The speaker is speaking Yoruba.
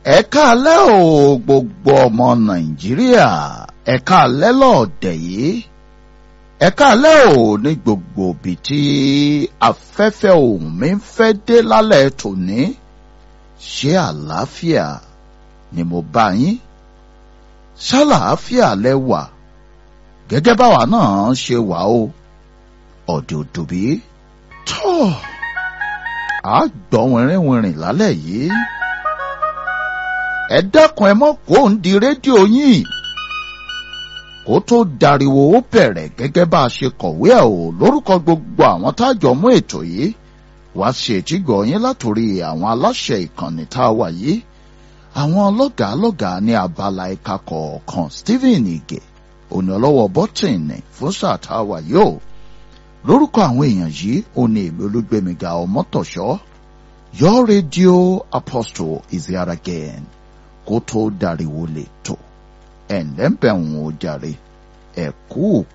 ẹ káalẹ́ o gbogbo ọmọ nàìjíríà ẹ káalẹ́ lọ́ọ̀dẹ̀ yìí ẹ káalẹ́ o ní gbogbo ibi tí afẹ́fẹ́ ohùn mi ń fẹ́ dé lálẹ́ tòní ṣé àlàáfíà ni mo bá yín ṣàlàáfíà lẹ wà gẹ́gẹ́ báwa náà ṣe wà o ọ̀dẹ̀ òdòbí tọ́ a gbọ́ wìnrìnwìnrìn lálẹ́ yìí ẹ dákun ẹ mọ́ kó ń di rédíò yín kó tó dariwo ó bẹ̀rẹ̀ gẹ́gẹ́ bá a ṣe kọ̀wé ẹ̀ o lórúkọ gbogbo àwọn tájọ mú ètò yìí wá ṣe ètígbọ̀ yín látòrí àwọn aláṣẹ ìkànnì tá a wà yìí àwọn lọ́gàá lọ́gàá ní abala ẹ̀ka kọ̀ọ̀kan Stephen Ige òní ọlọ́wọ́ bọ́tìnì fún sáà tá a wà yìí o lórúkọ àwọn èèyàn yìí òní èmi olúgbẹmíga ọmọtọ̀ṣọ́ your radio apostle is here again kó tó dariwo lè tó ẹ̀ ǹlẹ́ ń bẹ̀ ń wò jàre ẹ̀ kú